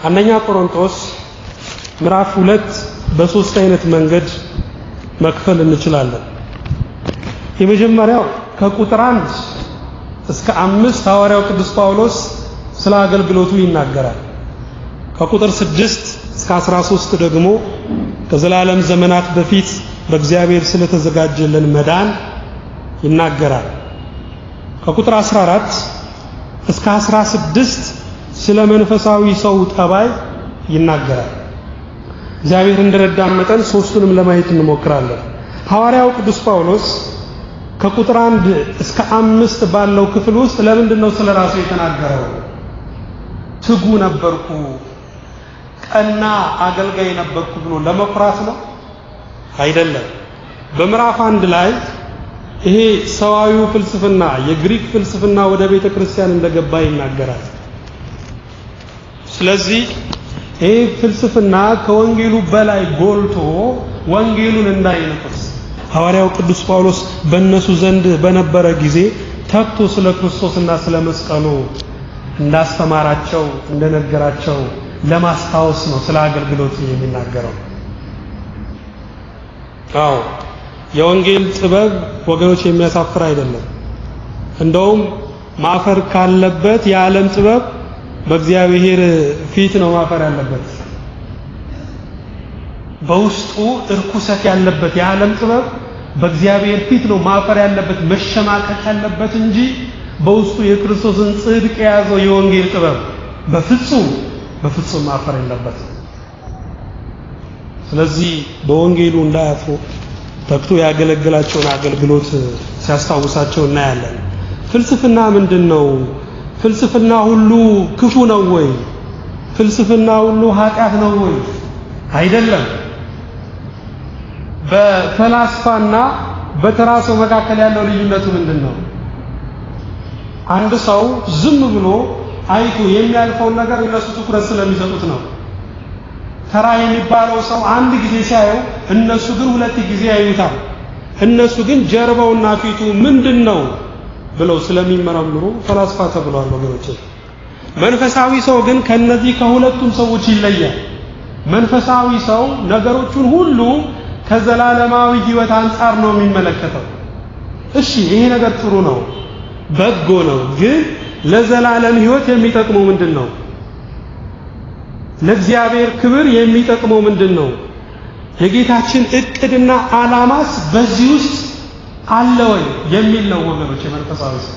አንደኛ ቆሮንቶስ ምዕራፍ ሁለት በሶስት አይነት መንገድ መክፈል እንችላለን። የመጀመሪያው ከቁጥር አንድ እስከ አምስት ሐዋርያው ቅዱስ ጳውሎስ ስለ አገልግሎቱ ይናገራል። ከቁጥር ስድስት እስከ አስራ ሶስት ደግሞ ከዘላለም ዘመናት በፊት በእግዚአብሔር ስለተዘጋጀልን መዳን ይናገራል። ከቁጥር 14 እስከ 16 ስለ መንፈሳዊ ሰው ጠባይ ይናገራል። እግዚአብሔር እንደረዳን መጠን ሶስቱንም ለማየት እንሞክራለን። ሐዋርያው ቅዱስ ጳውሎስ ከቁጥር አንድ እስከ አምስት ባለው ክፍል ውስጥ ለምንድን ነው ስለ ራሱ የተናገረው? ትጉ ነበርኩ፣ ቀና አገልጋይ ነበርኩ ብሎ ለመኩራት ነው? አይደለም። በምዕራፍ አንድ ላይ ይሄ ሰዋዊው ፍልስፍና የግሪክ ፍልስፍና ወደ ቤተ ክርስቲያን እንደገባ ይናገራል። ስለዚህ ይሄ ፍልስፍና ከወንጌሉ በላይ ጎልቶ ወንጌሉን እንዳይነቅስ ሐዋርያው ቅዱስ ጳውሎስ በእነሱ ዘንድ በነበረ ጊዜ ተግቶ ስለ ክርስቶስና ስለ መስቀሉ እንዳስተማራቸው እንደነገራቸው ለማስታወስ ነው ስለ አገልግሎት የሚናገረው። አዎ የወንጌል ጥበብ ወገኖች የሚያሳፍር አይደለም። እንደውም ማፈር ካለበት የዓለም ጥበብ በእግዚአብሔር ፊት ነው ማፈር ያለበት። በውስጡ እርኩሰት ያለበት የዓለም ጥበብ በእግዚአብሔር ፊት ነው ማፈር ያለበት፣ መሸማቀቅ ያለበት እንጂ በውስጡ የክርስቶስን ጽድቅ የያዘው የወንጌል ጥበብ በፍጹም በፍጹም ማፈር የለበት። ስለዚህ በወንጌሉ እንዳያፍሩ ተግቶ ያገለግላቸውን አገልግሎት ሲያስታውሳቸው እናያለን። ፍልስፍና ምንድን ነው? ፍልስፍና ሁሉ ክፉ ነው ወይ? ፍልስፍና ሁሉ ኃጢአት ነው ወይ? አይደለም። በፈላስፋና በተራ ሰው መካከል ያለው ልዩነቱ ምንድን ነው? አንድ ሰው ዝም ብሎ አይቶ የሚያልፈውን ነገር እነሱ ትኩረት ስለሚሰጡት ነው። ተራ የሚባለው ሰው አንድ ጊዜ ሲያየው እነሱ ግን ሁለት ጊዜ ያዩታል። እነሱ ግን ጀርባውና ፊቱ ምንድን ነው ብለው ስለሚመረምሩ ፈላስፋ ተብሏል ወገኖች። መንፈሳዊ ሰው ግን ከነዚህ ከሁለቱም ሰዎች ይለያል። መንፈሳዊ ሰው ነገሮቹን ሁሉ ከዘላለማዊ ሕይወት አንጻር ነው የሚመለከተው። እሺ ይሄ ነገር ጥሩ ነው፣ በጎ ነው። ግን ለዘላለም ሕይወት የሚጠቅመው ምንድን ነው? ለእግዚአብሔር ክብር የሚጠቅመው ምንድን ነው? የጌታችን እቅድና ዓላማስ በዚህ ውስጥ አለ ወይ የሚል ነው ወገኖች የመንፈሳዊ ሰው።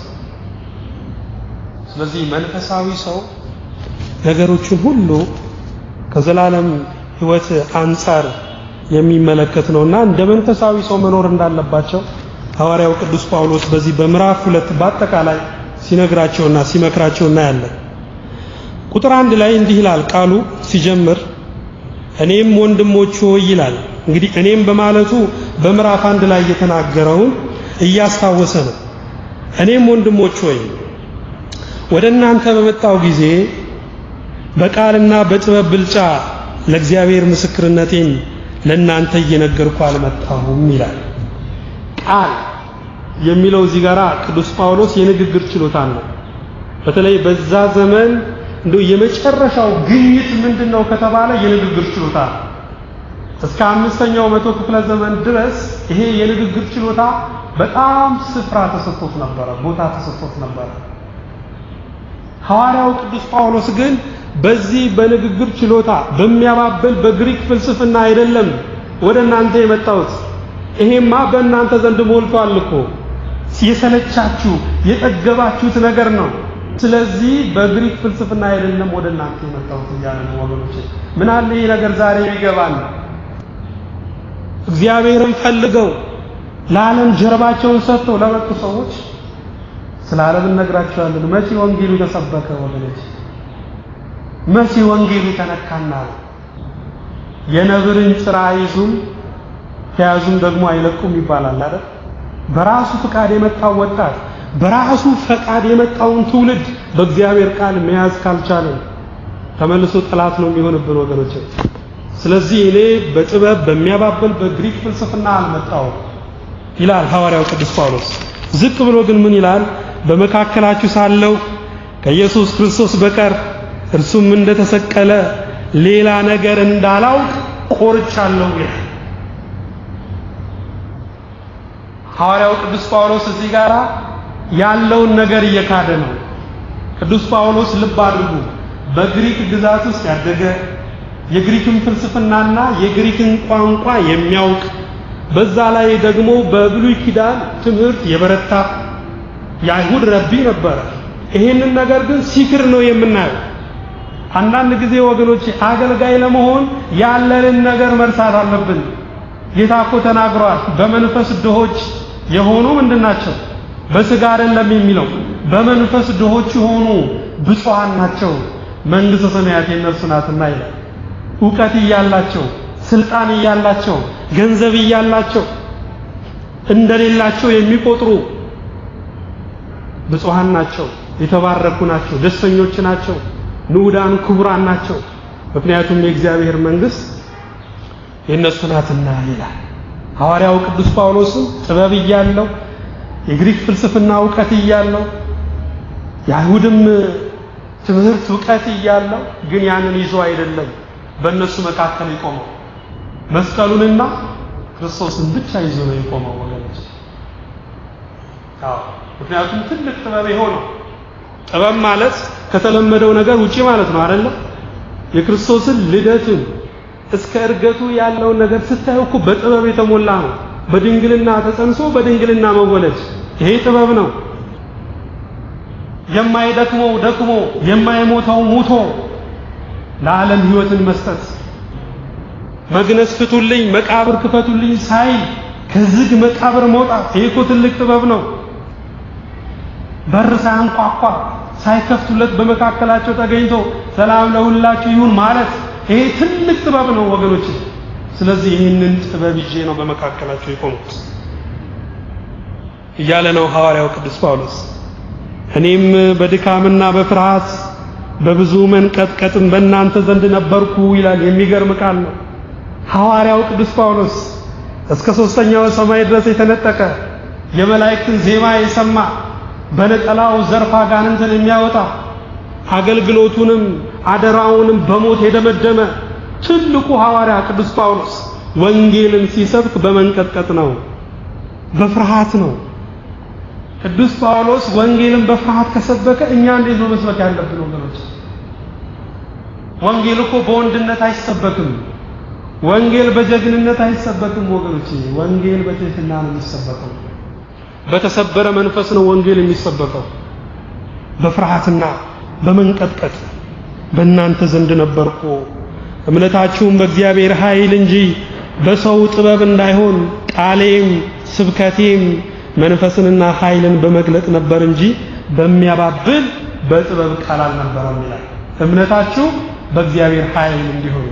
ስለዚህ መንፈሳዊ ሰው ነገሮችን ሁሉ ከዘላለም ሕይወት አንጻር የሚመለከት ነውና እንደ መንፈሳዊ ሰው መኖር እንዳለባቸው ሐዋርያው ቅዱስ ጳውሎስ በዚህ በምዕራፍ ሁለት በአጠቃላይ ሲነግራቸውና ሲመክራቸው እናያለን። ቁጥር አንድ ላይ እንዲህ ይላል ቃሉ ሲጀምር እኔም ወንድሞች ሆይ ይላል። እንግዲህ እኔም በማለቱ በምዕራፍ አንድ ላይ የተናገረውን እያስታወሰ ነው። እኔም ወንድሞች ሆይ ወደ እናንተ በመጣው ጊዜ በቃልና በጥበብ ብልጫ ለእግዚአብሔር ምስክርነቴን ለእናንተ እየነገርኩ አልመጣሁም ይላል። ቃል የሚለው እዚህ ጋር ቅዱስ ጳውሎስ የንግግር ችሎታ ነው። በተለይ በዛ ዘመን እንደው የመጨረሻው ግኝት ምንድን ነው ከተባለ የንግግር ችሎታ እስከ አምስተኛው መቶ ክፍለ ዘመን ድረስ ይሄ የንግግር ችሎታ በጣም ስፍራ ተሰጥቶት ነበረ፣ ቦታ ተሰጥቶት ነበረ። ሐዋርያው ቅዱስ ጳውሎስ ግን በዚህ በንግግር ችሎታ በሚያባብል በግሪክ ፍልስፍና አይደለም ወደ እናንተ የመጣሁት። ይሄማ በእናንተ ዘንድ ሞልቷል እኮ የሰለቻችሁ የጠገባችሁት ነገር ነው። ስለዚህ በግሪክ ፍልስፍና አይደለም ወደ እናንተ የመጣሁት እያለ ነው ወገኖች። ምን አለ ይህ ነገር ዛሬ ቢገባን፣ እግዚአብሔርን ፈልገው ለዓለም ጀርባቸውን ሰጥተው ለመጡ ሰዎች ስለ ዓለም እነግራቸዋለን። መቼ ወንጌሉ ተሰበከ ወገኖች? መቼ ወንጌሉ ተነካና ነው? የነብርን ጭራ አይዙም ከያዙም ደግሞ አይለቁም ይባላል አይደል? በራሱ ፍቃድ የመጣው ወጣት በራሱ ፈቃድ የመጣውን ትውልድ በእግዚአብሔር ቃል መያዝ ካልቻለን ተመልሶ ጠላት ነው የሚሆንብን ወገኖች። ስለዚህ እኔ በጥበብ በሚያባብል በግሪክ ፍልስፍና አልመጣሁም ይላል ሐዋርያው ቅዱስ ጳውሎስ። ዝቅ ብሎ ግን ምን ይላል? በመካከላችሁ ሳለሁ ከኢየሱስ ክርስቶስ በቀር እርሱም እንደተሰቀለ ሌላ ነገር እንዳላውቅ ቆርቻለሁ ይላል። ሐዋርያው ቅዱስ ጳውሎስ እዚህ ጋር ያለውን ነገር እየካደ ነው። ቅዱስ ጳውሎስ ልብ አድርጉ፣ በግሪክ ግዛት ውስጥ ያደገ የግሪክን ፍልስፍናና የግሪክን ቋንቋ የሚያውቅ በዛ ላይ ደግሞ በብሉይ ኪዳን ትምህርት የበረታ የአይሁድ ረቢ ነበረ። ይሄንን ነገር ግን ሲክር ነው የምናየው። አንዳንድ ጊዜ ወገኖች አገልጋይ ለመሆን ያለንን ነገር መርሳት አለብን። ጌታ እኮ ተናግሯል። በመንፈስ ድሆች የሆኑ ምንድን ናቸው? በሥጋ አይደለም የሚለው በመንፈስ ድሆች የሆኑ ብፁዓን ናቸው፣ መንግሥተ ሰማያት የእነርሱ ናትና ይላል። እውቀት እያላቸው ስልጣን እያላቸው ገንዘብ እያላቸው እንደሌላቸው የሚቆጥሩ ብፁዓን ናቸው፣ የተባረኩ ናቸው፣ ደስተኞች ናቸው፣ ንዑዳን ክቡራን ናቸው። ምክንያቱም የእግዚአብሔር መንግሥት የእነሱ ናትና ይላል። ሐዋርያው ቅዱስ ጳውሎስም ጥበብ እያለው የግሪክ ፍልስፍና እውቀት እያለው የአይሁድም ትምህርት እውቀት እያለው ግን ያንን ይዞ አይደለም በእነሱ መካከል የቆመው መስቀሉንና ክርስቶስን ብቻ ይዞ ነው የቆመው ወገኖች። አዎ ምክንያቱም ትልቅ ጥበብ የሆነው ጥበብ ማለት ከተለመደው ነገር ውጪ ማለት ነው አይደለ? የክርስቶስን ልደትን እስከ እርገቱ ያለውን ነገር ስታዩ እኮ በጥበብ የተሞላ ነው። በድንግልና ተጸንሶ በድንግልና መወለድ ይሄ ጥበብ ነው። የማይደክመው ደክሞ የማይሞተው ሙቶ ለዓለም ሕይወትን መስጠት መግነዝ ፍቱልኝ፣ መቃብር ክፈቱልኝ ሳይል ከዝግ መቃብር መውጣት ይሄ እኮ ትልቅ ጥበብ ነው። በር ሳያንኳኳ ሳይከፍቱለት በመካከላቸው ተገኝቶ ሰላም ለሁላችሁ ይሁን ማለት ይሄ ትልቅ ጥበብ ነው ወገኖች። ስለዚህ ይህንን ጥበብ ይዤ ነው በመካከላቸው የቆምኩት እያለ ነው ሐዋርያው ቅዱስ ጳውሎስ። እኔም በድካምና በፍርሃት በብዙ መንቀጥቀጥም በእናንተ ዘንድ ነበርኩ ይላል። የሚገርም ቃል ነው። ሐዋርያው ቅዱስ ጳውሎስ እስከ ሦስተኛው ሰማይ ድረስ የተነጠቀ የመላእክትን ዜማ የሰማ በነጠላው ዘርፍ አጋንንትን የሚያወጣ አገልግሎቱንም አደራውንም በሞት የደመደመ ትልቁ ሐዋርያ ቅዱስ ጳውሎስ ወንጌልን ሲሰብክ በመንቀጥቀጥ ነው፣ በፍርሃት ነው። ቅዱስ ጳውሎስ ወንጌልን በፍርሃት ከሰበከ እኛ እንዴት ነው መስበክ ያለብን ወገኖች? ወንጌል እኮ በወንድነት አይሰበክም። ወንጌል በጀግንነት አይሰበክም ወገኖች። ወንጌል በትህትና ነው የሚሰበከው። በተሰበረ መንፈስ ነው ወንጌል የሚሰበከው። በፍርሃትና በመንቀጥቀጥ በእናንተ ዘንድ ነበርኩ፣ እምነታችሁም በእግዚአብሔር ኃይል እንጂ በሰው ጥበብ እንዳይሆን ቃሌም ስብከቴም መንፈስንና ኃይልን በመግለጥ ነበር እንጂ በሚያባብል በጥበብ ቃል አልነበረም ይላል። እምነታችሁ በእግዚአብሔር ኃይል እንዲሆን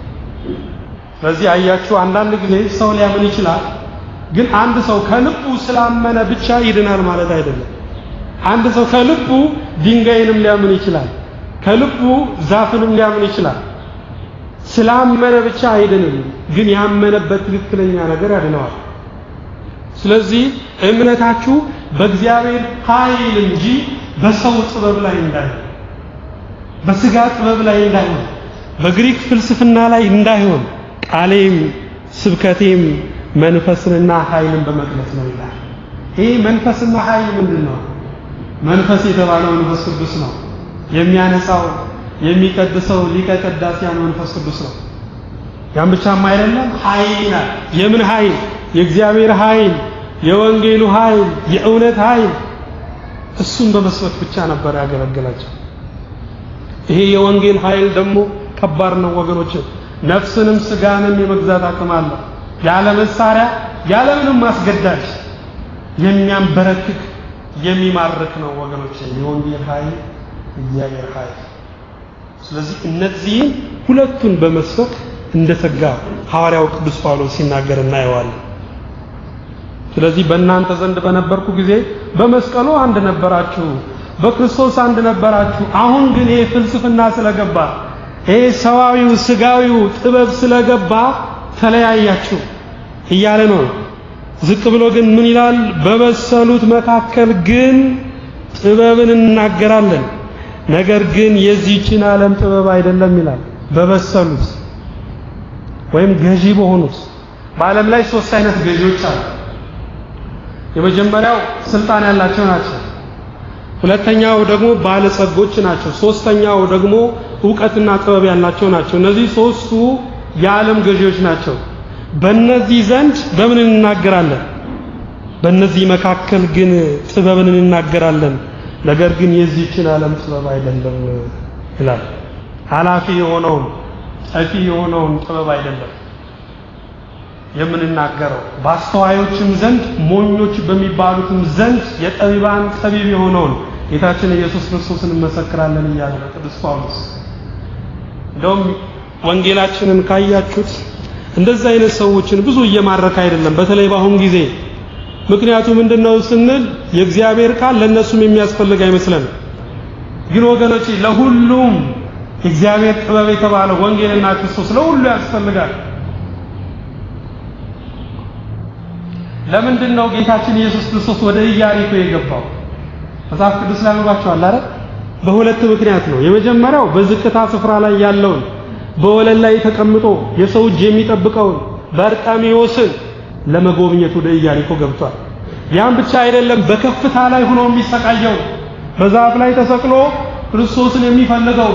ስለዚህ አያችሁ፣ አንዳንድ ጊዜ ሰው ሊያምን ይችላል። ግን አንድ ሰው ከልቡ ስላመነ ብቻ ይድናል ማለት አይደለም። አንድ ሰው ከልቡ ድንጋይንም ሊያምን ይችላል። ከልቡ ዛፍንም ሊያምን ይችላል። ስላመነ ብቻ አይድንም። ግን ያመነበት ትክክለኛ ነገር ያድነዋል። ስለዚህ እምነታችሁ በእግዚአብሔር ኃይል እንጂ በሰው ጥበብ ላይ እንዳይሆን፣ በስጋ ጥበብ ላይ እንዳይሆን፣ በግሪክ ፍልስፍና ላይ እንዳይሆን ቃሌም ስብከቴም መንፈስንና ኃይልን በመግለጽ ነው ይላል። ይህ መንፈስና ኃይል ምንድን ነው? መንፈስ የተባለው መንፈስ ቅዱስ ነው። የሚያነጻው የሚቀድሰው ሊቀ ቀዳሲያን መንፈስ ቅዱስ ነው። ያን ብቻም አይደለም፣ ኃይል ይላል። የምን ኃይል? የእግዚአብሔር ኃይል፣ የወንጌሉ ኃይል፣ የእውነት ኃይል። እሱን በመስበክ ብቻ ነበር ያገለገላቸው። ይሄ የወንጌል ኃይል ደግሞ ከባድ ነው ወገኖች። ነፍስንም ስጋንም የመግዛት አቅም አለው። ያለ መሳሪያ ያለ ምንም ማስገዳጅ የሚያንበረክክ የሚማርክ ነው ወገኖች፣ የወንጌል ኃይል እግዚአብሔር ኃይል። ስለዚህ እነዚህን ሁለቱን በመስበክ እንደተጋ ሐዋርያው ቅዱስ ጳውሎስ ሲናገር እናየዋለን። ስለዚህ በእናንተ ዘንድ በነበርኩ ጊዜ በመስቀሉ አንድ ነበራችሁ፣ በክርስቶስ አንድ ነበራችሁ። አሁን ግን ይሄ ፍልስፍና ስለገባ ይሄ ሰዋዊው ስጋዊው ጥበብ ስለገባ ተለያያችሁ እያለ ነው። ዝቅ ብሎ ግን ምን ይላል? በበሰሉት መካከል ግን ጥበብን እናገራለን፣ ነገር ግን የዚህችን ዓለም ጥበብ አይደለም ይላል። በበሰሉት ወይም ገዢ በሆኑት በዓለም ላይ ሶስት አይነት ገዢዎች አሉ። የመጀመሪያው ስልጣን ያላቸው ናቸው። ሁለተኛው ደግሞ ባለጸጎች ናቸው። ሶስተኛው ደግሞ እውቀትና ጥበብ ያላቸው ናቸው። እነዚህ ሶስቱ የዓለም ገዢዎች ናቸው። በእነዚህ ዘንድ በምን እንናገራለን? በእነዚህ መካከል ግን ጥበብን እንናገራለን። ነገር ግን የዚህችን ዓለም ጥበብ አይደለም ይላል። ኃላፊ የሆነውን ጠፊ የሆነውን ጥበብ አይደለም የምንናገረው በአስተዋዮችም ዘንድ ሞኞች በሚባሉትም ዘንድ የጠቢባን ጠቢብ የሆነውን ጌታችን ኢየሱስ ክርስቶስን እንመሰክራለን እያለ ነው ቅዱስ ጳውሎስ። እንደውም ወንጌላችንን ካያችሁት እንደዚህ አይነት ሰዎችን ብዙ እየማረከ አይደለም፣ በተለይ በአሁን ጊዜ። ምክንያቱ ምንድነው ስንል የእግዚአብሔር ቃል ለእነሱም የሚያስፈልግ አይመስለንም። ግን ወገኖች ለሁሉም የእግዚአብሔር ጥበብ የተባለ ወንጌልና ክርስቶስ ለሁሉ ያስፈልጋል። ለምንድን ነው ጌታችን ኢየሱስ ክርስቶስ ወደ ኢያሪኮ የገባው? መጽሐፍ ቅዱስ ላይ አንባችኋል አይደል? በሁለት ምክንያት ነው። የመጀመሪያው በዝቅታ ስፍራ ላይ ያለውን በወለል ላይ ተቀምጦ የሰው እጅ የሚጠብቀውን በርጣሜዎስን ለመጎብኘት ወደ ኢያሪኮ ገብቷል። ያም ብቻ አይደለም፣ በከፍታ ላይ ሆኖ የሚሰቃየው በዛፍ ላይ ተሰቅሎ ክርስቶስን የሚፈልገው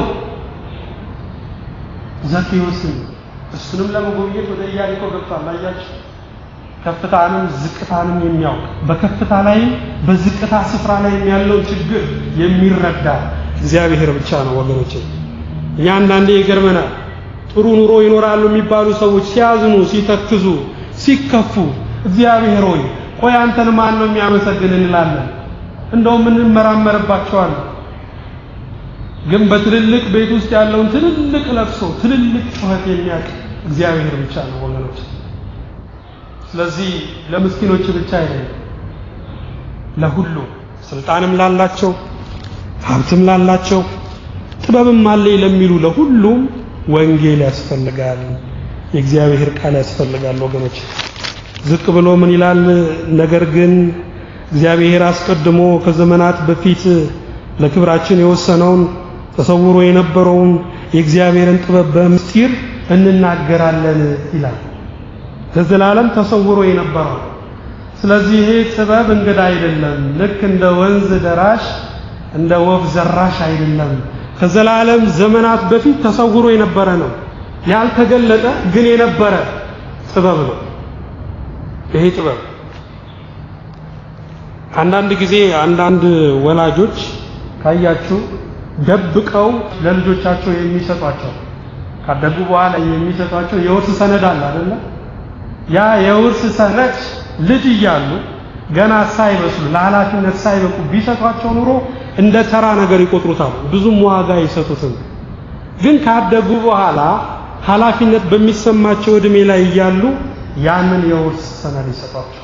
ዘኬዎስን እሱንም ለመጎብኘት ወደ ኢያሪኮ ገብቷል። አያችሁ፣ ከፍታንም ዝቅታንም የሚያውቅ በከፍታ ላይም በዝቅታ ስፍራ ላይ ያለውን ችግር የሚረዳ እግዚአብሔር ብቻ ነው ወገኖቼ። እኛ አንዳንዴ ይገርመናል። ጥሩ ኑሮ ይኖራሉ የሚባሉ ሰዎች ሲያዝኑ፣ ሲተክዙ፣ ሲከፉ እግዚአብሔር ሆይ ቆይ አንተን ማን ነው የሚያመሰግን እንላለን። እንደውም እንመራመርባቸዋለን። ግን በትልልቅ ቤት ውስጥ ያለውን ትልልቅ ለቅሶ ትልልቅ ጩኸት የሚያውቅ እግዚአብሔር ብቻ ነው ወገኖች። ስለዚህ ለምስኪኖች ብቻ አይደለም፣ ለሁሉ ስልጣንም ላላቸው ሀብትም ላላቸው ጥበብም አለኝ ለሚሉ ለሁሉም ወንጌል ያስፈልጋል፣ የእግዚአብሔር ቃል ያስፈልጋል ወገኖች። ዝቅ ብሎ ምን ይላል? ነገር ግን እግዚአብሔር አስቀድሞ ከዘመናት በፊት ለክብራችን የወሰነውን ተሰውሮ የነበረውን የእግዚአብሔርን ጥበብ በምስጢር እንናገራለን ይላል። ለዘላለም ተሰውሮ የነበረው። ስለዚህ ይሄ ጥበብ እንግዳ አይደለም። ልክ እንደ ወንዝ ደራሽ እንደ ወፍ ዘራሽ አይደለም። ከዘላለም ዘመናት በፊት ተሰውሮ የነበረ ነው። ያልተገለጠ ግን የነበረ ጥበብ ነው። ይሄ ጥበብ አንዳንድ ጊዜ አንዳንድ ወላጆች ካያችሁ ደብቀው ለልጆቻቸው የሚሰጧቸው ካደጉ በኋላ የሚሰጧቸው የውርስ ሰነድ አለ አይደለ? ያ የውርስ ሰነድ ልጅ እያሉ ገና ሳይበስሉ ለኃላፊነት ሳይበቁ ቢሰጧቸው ኑሮ እንደ ተራ ነገር ይቆጥሩታል፣ ብዙም ዋጋ አይሰጡትም። ግን ካደጉ በኋላ ኃላፊነት በሚሰማቸው እድሜ ላይ እያሉ ያንን የውርስ ሰነድ ይሰጧቸዋል።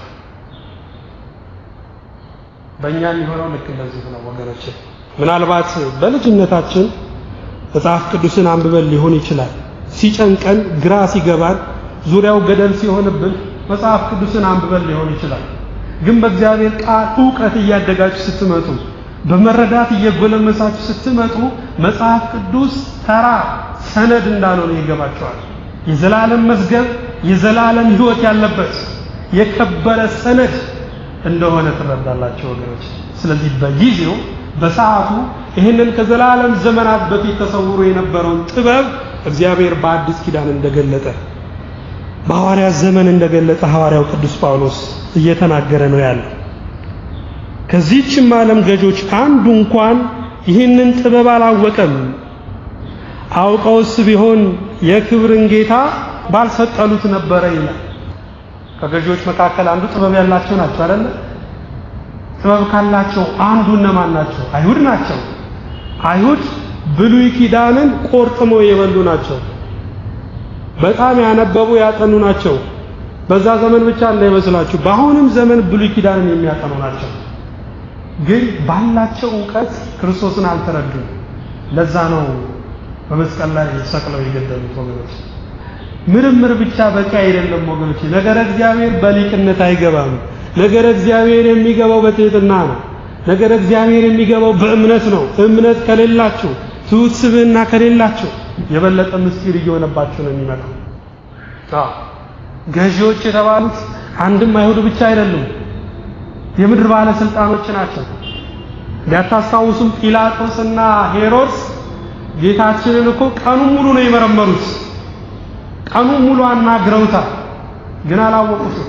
በእኛ የሚሆነው ልክ እንደዚህ ነው ወገኖች። ምናልባት በልጅነታችን መጽሐፍ ቅዱስን አንብበን ሊሆን ይችላል። ሲጨንቀን፣ ግራ ሲገባን፣ ዙሪያው ገደል ሲሆንብን መጽሐፍ ቅዱስን አንብበን ሊሆን ይችላል። ግን በእግዚአብሔር ቃል እውቀት እያደጋችሁ ስትመጡ፣ በመረዳት እየጎለመሳችሁ ስትመጡ መጽሐፍ ቅዱስ ተራ ሰነድ እንዳልሆነ ይገባቸዋል። የዘላለም መዝገብ፣ የዘላለም ሕይወት ያለበት የከበረ ሰነድ እንደሆነ ትረዳላችሁ ወገኖች። ስለዚህ በጊዜው በሰዓቱ ይህንን ከዘላለም ዘመናት በፊት ተሰውሮ የነበረውን ጥበብ እግዚአብሔር በአዲስ ኪዳን እንደገለጠ በሐዋርያት ዘመን እንደገለጠ ሐዋርያው ቅዱስ ጳውሎስ እየተናገረ ነው ያለው። ከዚህችም ዓለም ገዦች አንዱ እንኳን ይህንን ጥበብ አላወቀም። አውቀውስ ቢሆን የክብርን ጌታ ባልሰቀሉት ነበረ ይላል። ከገዢዎች መካከል አንዱ ጥበብ ያላቸው ናቸው አይደለ? ጥበብ ካላቸው አንዱ እነማን ናቸው? አይሁድ ናቸው። አይሁድ ብሉይ ኪዳንን ቆርጥመው የበሉ ናቸው። በጣም ያነበቡ ያጠኑ ናቸው። በዛ ዘመን ብቻ እንዳይመስላችሁ፣ በአሁንም ዘመን ብሉይ ኪዳንን የሚያጠኑ ናቸው። ግን ባላቸው እውቀት ክርስቶስን አልተረዱም። ለዛ ነው በመስቀል ላይ ሰቅለው የገደሉት ወገኖች። ምርምር ብቻ በቂ አይደለም ወገኖች። ነገረ እግዚአብሔር በሊቅነት አይገባም። ነገረ እግዚአብሔር የሚገባው በትህትና ነው። ነገር እግዚአብሔር የሚገባው በእምነት ነው። እምነት ከሌላችሁ ትሑት ስብዕና ከሌላችሁ የበለጠ ምስጢር እየሆነባችሁ ነው የሚመጣው። አዎ ገዢዎች የተባሉት አንድም አይሁድ ብቻ አይደሉም፣ የምድር ባለስልጣኖች ናቸው። ቢያታስታውሱም ጲላጦስና ሄሮድስ ጌታችንን እኮ ቀኑን ሙሉ ነው የመረመሩት። ቀኑን ሙሉ አናግረውታል፣ ግን አላወቁትም።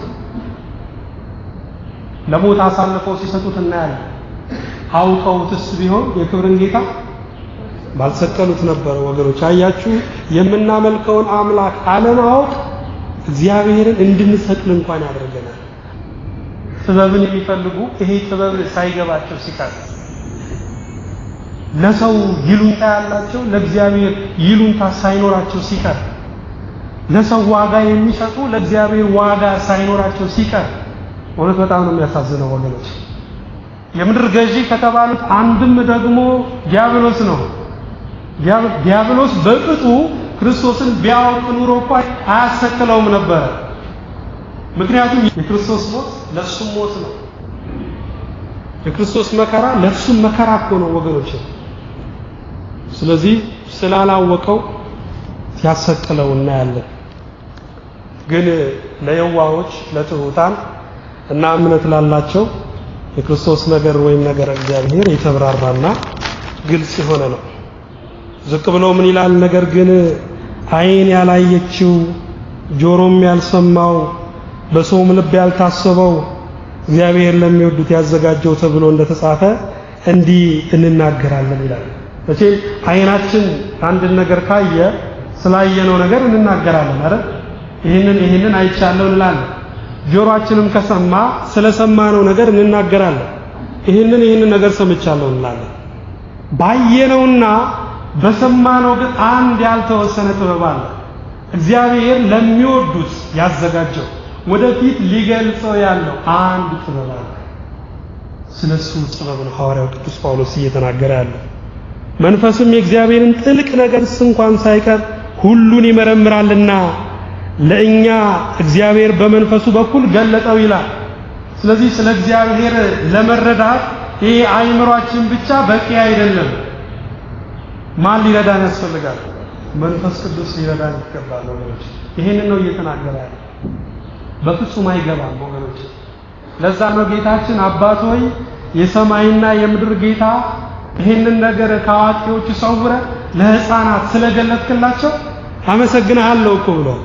ለሞት አሳልፈው ሲሰጡት እናያለን። አውቀውትስ ቢሆን የክብርን ጌታ ባልሰቀሉት ነበረ። ወገኖች አያችሁ፣ የምናመልከውን አምላክ አለማወቅ እግዚአብሔርን እንድንሰቅል እንኳን ያደርገናል። ጥበብን የሚፈልጉ ይሄ ጥበብ ሳይገባቸው ሲቀር ለሰው ይሉንታ ያላቸው ለእግዚአብሔር ይሉንታ ሳይኖራቸው ሲቀር ለሰው ዋጋ የሚሰጡ ለእግዚአብሔር ዋጋ ሳይኖራቸው ሲቀር እውነት በጣም ነው የሚያሳዝነው ወገኖች። የምድር ገዢ ከተባሉት አንድም ደግሞ ዲያብሎስ ነው። ዲያብሎስ በቅጡ ክርስቶስን ቢያውቅ ኑሮ እኮ አያሰቅለውም ነበረ። ምክንያቱም የክርስቶስ ሞት ለሱም ሞት ነው። የክርስቶስ መከራ ለሱም መከራ እኮ ነው ወገኖች። ስለዚህ ስላላወቀው ሲያሰቅለው እናያለን። ግን ለየዋሆች ለትሑታን እና እምነት ላላቸው የክርስቶስ ነገር ወይም ነገር እግዚአብሔር የተብራራና ግልጽ የሆነ ነው። ዝቅ ብሎ ምን ይላል? ነገር ግን ዓይን ያላየችው ጆሮም ያልሰማው በሰውም ልብ ያልታሰበው እግዚአብሔር ለሚወዱት ያዘጋጀው ተብሎ እንደተጻፈ እንዲህ እንናገራለን ይላል። መቼም ዓይናችን አንድን ነገር ካየ ስላየነው ነገር እንናገራለን አይደል? ይህንን ይህንን አይቻለሁ እንላለን። ጆሮአችንም ከሰማ ስለሰማነው ነገር እንናገራለን። ይህንን ይህንን ነገር ሰምቻለሁ እንላለን። ባየነውና በሰማነው ግን አንድ ያልተወሰነ ጥበብ አለ። እግዚአብሔር ለሚወዱት ያዘጋጀው ወደፊት ሊገልጸው ያለው አንድ ጥበብ አለ። ስለሱ ጥበብ ነው ሐዋርያው ቅዱስ ጳውሎስ እየተናገረ ያለው። መንፈስም የእግዚአብሔርን ጥልቅ ነገርስ እንኳን ሳይቀር ሁሉን ይመረምራልና ለእኛ እግዚአብሔር በመንፈሱ በኩል ገለጠው ይላል። ስለዚህ ስለ እግዚአብሔር ለመረዳት ይሄ አእምሯችን ብቻ በቂ አይደለም። ማን ሊረዳን ያስፈልጋል? መንፈስ ቅዱስ ሊረዳን ይገባል ወገኖች። ይሄንን ነው እየተናገረ ያለ። በፍጹም አይገባም ወገኖች። ለዛ ነው ጌታችን አባት ሆይ የሰማይና የምድር ጌታ ይህንን ነገር ከአዋቂዎቹ ሰውረ ለሕፃናት ስለገለጥክላቸው አመሰግንሃለሁ እኮ ብሏል።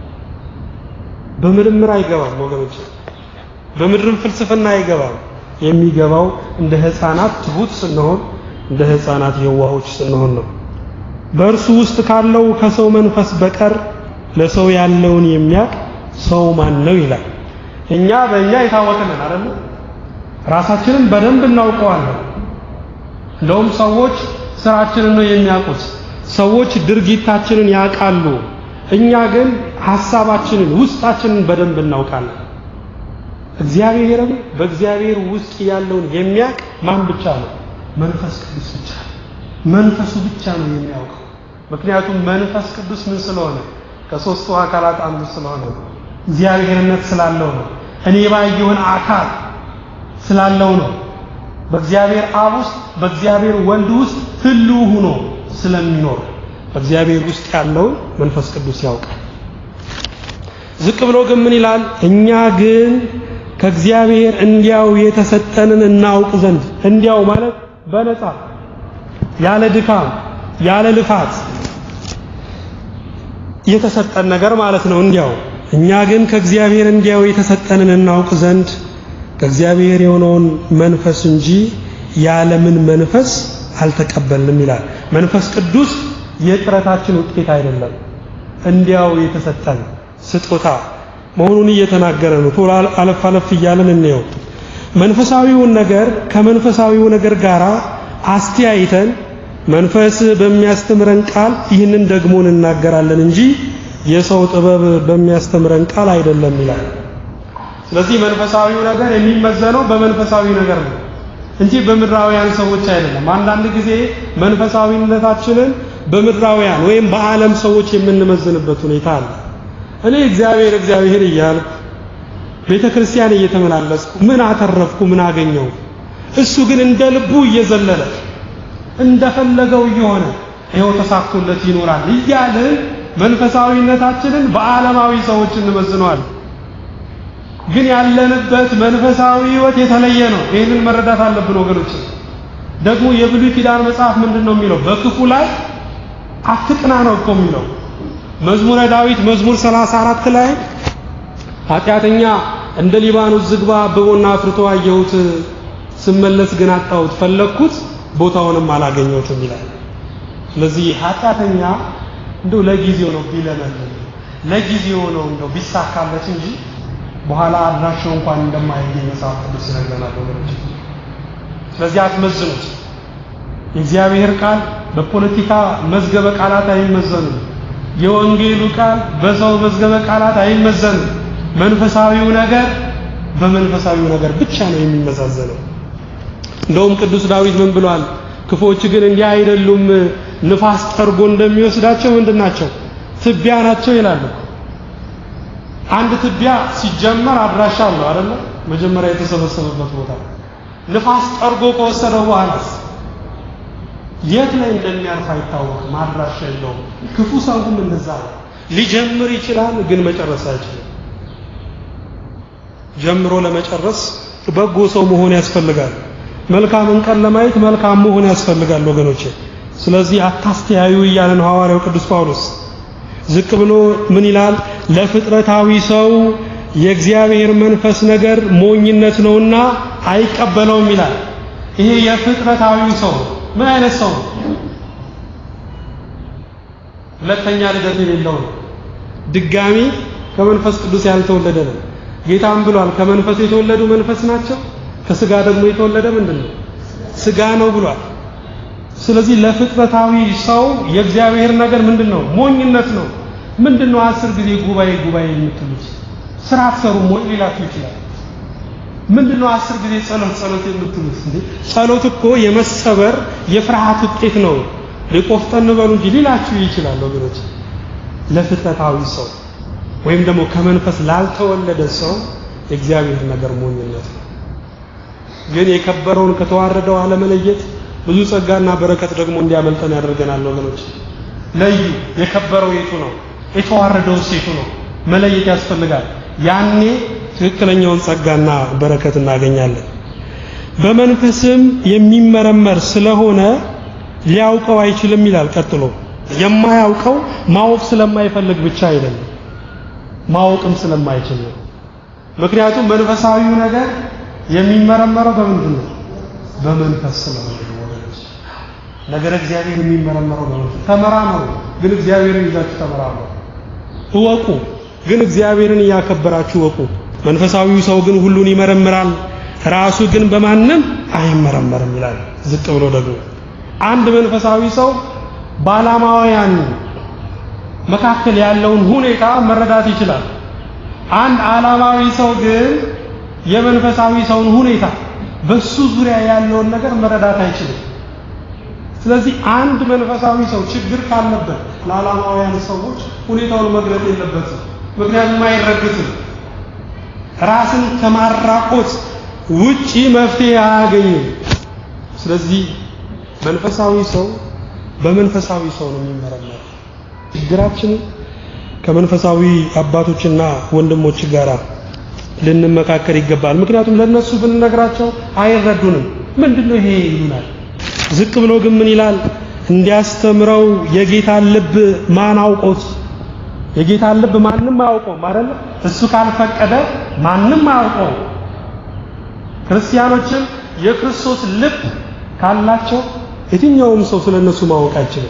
በምርምር አይገባም ወገኖች፣ በምድርም ፍልስፍና አይገባም። የሚገባው እንደ ሕፃናት ትሁት ስንሆን፣ እንደ ሕፃናት የዋሆች ስንሆን ነው። በእርሱ ውስጥ ካለው ከሰው መንፈስ በቀር ለሰው ያለውን የሚያውቅ ሰው ማን ነው ይላል። እኛ በእኛ የታወቅንን አይደል? ራሳችንን በደንብ እናውቀዋለን። እንደውም ሰዎች ስራችንን ነው የሚያውቁት። ሰዎች ድርጊታችንን ያውቃሉ። እኛ ግን ሐሳባችንን ውስጣችንን በደንብ እናውቃለን። እግዚአብሔርም በእግዚአብሔር ውስጥ ያለውን የሚያውቅ ማን ብቻ ነው? መንፈስ ቅዱስ ብቻ ነው። መንፈሱ ብቻ ነው የሚያውቀው። ምክንያቱም መንፈስ ቅዱስ ምን ስለሆነ ከሦስቱ አካላት አንዱ ስለሆነ ነው። እግዚአብሔርነት ስላለው ነው። እኔ ባየውን አካል ስላለው ነው። በእግዚአብሔር አብ ውስጥ በእግዚአብሔር ወልድ ውስጥ ህልው ሆኖ ስለሚኖር በእግዚአብሔር ውስጥ ያለውን መንፈስ ቅዱስ ያውቃል። ዝቅ ብሎ ግን ምን ይላል? እኛ ግን ከእግዚአብሔር እንዲያው የተሰጠንን እናውቅ ዘንድ እንዲያው ማለት በነፃ ያለ ድካም ያለ ልፋት የተሰጠን ነገር ማለት ነው። እንዲያው እኛ ግን ከእግዚአብሔር እንዲያው የተሰጠንን እናውቅ ዘንድ ከእግዚአብሔር የሆነውን መንፈስ እንጂ የዓለምን መንፈስ አልተቀበልንም ይላል። መንፈስ ቅዱስ የጥረታችን ውጤት አይደለም፣ እንዲያው የተሰጠን ስጦታ መሆኑን እየተናገረ ነው። ቶሎ አለፍ አለፍ እያለን እንየው። መንፈሳዊውን ነገር ከመንፈሳዊው ነገር ጋር አስተያይተን መንፈስ በሚያስተምረን ቃል ይህንን ደግሞ እንናገራለን እንጂ የሰው ጥበብ በሚያስተምረን ቃል አይደለም ይላል። ስለዚህ መንፈሳዊው ነገር የሚመዘነው በመንፈሳዊ ነገር ነው እንጂ በምድራውያን ሰዎች አይደለም። አንዳንድ ጊዜ መንፈሳዊነታችንን በምድራውያን ወይም በዓለም ሰዎች የምንመዝንበት ሁኔታ አለ። እኔ እግዚአብሔር እግዚአብሔር እያልኩ ቤተ ክርስቲያን እየተመላለስኩ ምን አተረፍኩ? ምን አገኘው? እሱ ግን እንደ ልቡ እየዘለለ እንደፈለገው እየሆነ ይኸው ተሳክቶለት ይኖራል እያልን መንፈሳዊነታችንን በዓለማዊ ሰዎች እንመዝነዋል። ግን ያለንበት መንፈሳዊ ሕይወት የተለየ ነው። ይህንን መረዳት አለብን ወገኖች። ደግሞ የብሉይ ኪዳን መጽሐፍ ምንድን ነው የሚለው? በክፉ ላይ አትቅና ነው እኮ የሚለው። መዝሙረ ዳዊት መዝሙር 34 ላይ ኃጢአተኛ እንደ ሊባኖስ ዝግባ አብቦና አፍርቶ አየሁት፣ ስመለስ ግን አጣሁት፣ ፈለግኩት ቦታውንም አላገኘሁትም ይላል። ስለዚህ ኃጢአተኛ እንደው ለጊዜው ነው ቢለመልም ለጊዜው ነው እንደው ቢሳካለት እንጂ በኋላ አድራሻው እንኳን እንደማይገኝ መጽሐፍ ቅዱስ ይነግረናል ወገኖች። ስለዚህ አትመዝኑት። የእግዚአብሔር ቃል በፖለቲካ መዝገበ ቃላት አይመዘንም። የወንጌሉ ቃል በሰው መዝገበ ቃላት አይመዘንም። መንፈሳዊው ነገር በመንፈሳዊው ነገር ብቻ ነው የሚመዛዘነው። እንደውም ቅዱስ ዳዊት ምን ብሏል? ክፎች ግን እንዲህ አይደሉም፣ ንፋስ ጠርጎ እንደሚወስዳቸው ምንድን ናቸው? ትቢያ ናቸው ይላሉ። አንድ ትቢያ ሲጀመር አድራሻ አለው አይደለ? መጀመሪያ የተሰበሰበበት ቦታ ንፋስ ጠርጎ ከወሰደው በኋላስ የት ላይ እንደሚያርፍ አይታወቅም፣ አድራሻ የለውም። ክፉ ሰውም እንደዛ ነው። ሊጀምር ይችላል፣ ግን መጨረስ አይችልም። ጀምሮ ለመጨረስ በጎ ሰው መሆን ያስፈልጋል። መልካምን ቀን ለማየት መልካም መሆን ያስፈልጋል ወገኖቼ። ስለዚህ አታስተያዩ እያለ ነው ሐዋርያው ቅዱስ ጳውሎስ። ዝቅ ብሎ ምን ይላል? ለፍጥረታዊ ሰው የእግዚአብሔር መንፈስ ነገር ሞኝነት ነውና አይቀበለውም ይላል። ይሄ የፍጥረታዊው ሰው ምን አይነት ሰው ነው? ሁለተኛ ልደት የሌለው ነው። ድጋሚ ከመንፈስ ቅዱስ ያልተወለደ ነው። ጌታም ብሏል፣ ከመንፈስ የተወለዱ መንፈስ ናቸው፣ ከስጋ ደግሞ የተወለደ ምንድን ነው? ስጋ ነው ብሏል። ስለዚህ ለፍጥረታዊ ሰው የእግዚአብሔር ነገር ምንድን ነው? ሞኝነት ነው። ምንድን ነው? አስር ጊዜ ጉባኤ ጉባኤ የምትሉት ስራ አትሰሩም ወይ ሊላችሁ ይችላል። ምንድን ነው? አስር ጊዜ ጸሎት ጸሎት የምትሉት እንዴ? ጸሎት እኮ የመሰበር የፍርሃት ውጤት ነው። ቆፍጠን በሉ እንጂ ሊላችሁ ይችላል ወገኖች። ለፍጥረታዊ ሰው ወይም ደግሞ ከመንፈስ ላልተወለደ ሰው የእግዚአብሔር ነገር ሞኝነት ነው። ግን የከበረውን ከተዋረደው አለመለየት ብዙ ጸጋና በረከት ደግሞ እንዲያመልጠን ያደርገናል ወገኖች። ለዩ። የከበረው የቱ ነው? የተዋረደው ሴቱ ነው። መለየት ያስፈልጋል። ያኔ ትክክለኛውን ጸጋና በረከት እናገኛለን። በመንፈስም የሚመረመር ስለሆነ ሊያውቀው አይችልም ይላል። ቀጥሎ የማያውቀው ማወቅ ስለማይፈልግ ብቻ አይደለም፣ ማወቅም ስለማይችል ነው። ምክንያቱም መንፈሳዊው ነገር የሚመረመረው በምንድን ነው? በመንፈስ ስለሆነ ነው ወገኖች። ነገር እግዚአብሔር የሚመረመረው በመንፈስ ተመራመሩ፣ ግን እግዚአብሔርን ይዛችሁ ተመራመሩ። እወቁ፣ ግን እግዚአብሔርን እያከበራችሁ እወቁ። መንፈሳዊው ሰው ግን ሁሉን ይመረምራል፣ ራሱ ግን በማንም አይመረመርም ይላል። ዝቅ ብሎ ደግሞ አንድ መንፈሳዊ ሰው በዓላማውያን መካከል ያለውን ሁኔታ መረዳት ይችላል። አንድ ዓላማዊ ሰው ግን የመንፈሳዊ ሰውን ሁኔታ በሱ ዙሪያ ያለውን ነገር መረዳት አይችልም። ስለዚህ አንድ መንፈሳዊ ሰው ችግር ካለበት ለዓላማውያን ሰዎች ሁኔታውን መግለጥ የለበትም። ምክንያቱም አይረግትም። ራስን ከማራቆት ውጪ መፍትሄ አያገኝም። ስለዚህ መንፈሳዊ ሰው በመንፈሳዊ ሰው ነው የሚመረመረው። ችግራችንን ከመንፈሳዊ አባቶችና ወንድሞች ጋር ልንመካከር ይገባል። ምክንያቱም ለነሱ ብንነግራቸው አይረዱንም። ምንድነው ይሄ ይሉናል። ዝቅ ብሎ ግን ምን ይላል? እንዲያስተምረው የጌታን ልብ ማን አውቆት? የጌታን ልብ ማንም አያውቀውም አይደለ? እሱ ካልፈቀደ ማንም አያውቀው። ክርስቲያኖችም የክርስቶስ ልብ ካላቸው የትኛውም ሰው ስለነሱ ማወቅ አይችልም።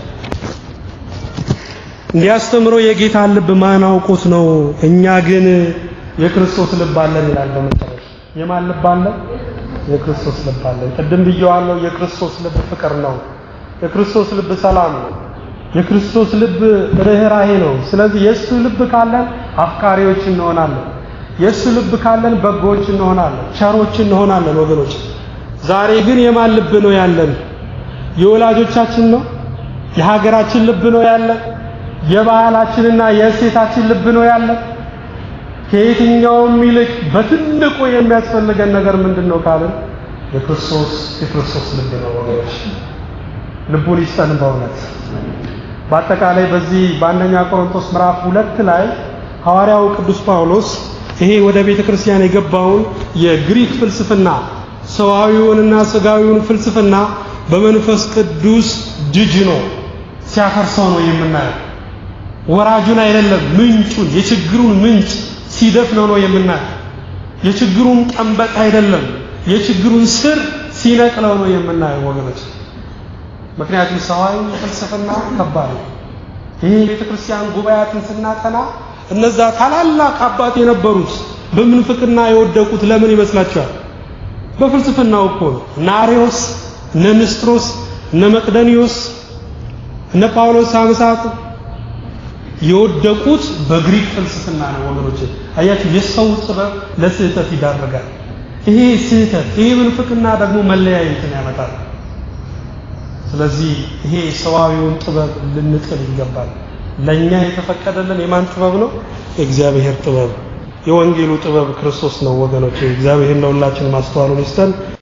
እንዲያስተምረው የጌታን ልብ ማን አውቆት ነው? እኛ ግን የክርስቶስ ልብ አለን ይላል። በመጨረሻ የማን ልብ አለን? የክርስቶስ ልብ አለን። ቅድም ብየዋለሁ። የክርስቶስ ልብ ፍቅር ነው። የክርስቶስ ልብ ሰላም ነው። የክርስቶስ ልብ ርኅራሄ ነው። ስለዚህ የእሱ ልብ ካለን አፍቃሪዎች እንሆናለን። የእሱ ልብ ካለን በጎዎች እንሆናለን፣ ቸሮች እንሆናለን ወገኖች። ዛሬ ግን የማን ልብ ነው ያለን? የወላጆቻችን ነው? የሀገራችን ልብ ነው ያለን? የባህላችንና የእሴታችን ልብ ነው ያለን? ከየትኛውም ይልቅ በትልቁ የሚያስፈልገን ነገር ምንድን ነው ካልን የክርስቶስ የክርስቶስ ልብ ነው ወገኖች። ልቡን ይስጠን በእውነት። በአጠቃላይ በዚህ በአንደኛ ቆሮንቶስ ምዕራፍ ሁለት ላይ ሐዋርያው ቅዱስ ጳውሎስ ይሄ ወደ ቤተ ክርስቲያን የገባውን የግሪክ ፍልስፍና ሰዋዊውንና ስጋዊውን ፍልስፍና በመንፈስ ቅዱስ ድጅኖ ሲያፈርሰው ነው የምናየው። ወራጁን አይደለም ምንጩን፣ የችግሩን ምንጭ ሲደፍነው ነው የምናየው። የችግሩን ቀንበጥ አይደለም የችግሩን ስር ሲነቅለው ነው የምናየው ወገኖች። ምክንያቱም ሰዋዊ ፍልስፍና ከባድ ነው። ይሄ ቤተ ክርስቲያን ጉባኤያትን ስናጠና እነዛ ታላላቅ አባት የነበሩት በምንፍቅና የወደቁት ለምን ይመስላችኋል? በፍልስፍናው እኮ ነው። እነ አርዮስ፣ እነ ንስጥሮስ፣ እነ መቅደኒዮስ፣ እነ ጳውሎስ ሳምሳት የወደቁት በግሪክ ፍልስፍና ነው ወገኖች። አያችሁ፣ የሰው ጥበብ ለስህተት ይዳርጋል። ይሄ ስህተት፣ ይሄ ምንፍቅና ደግሞ መለያየትን ያመጣል። ስለዚህ ይሄ ሰዋዊውን ጥበብ ልንጥል ይገባል። ለኛ የተፈቀደልን የማን ጥበብ ነው? የእግዚአብሔር ጥበብ። የወንጌሉ ጥበብ ክርስቶስ ነው ወገኖች። እግዚአብሔር ለሁላችን ማስተዋሉን ይስጠን።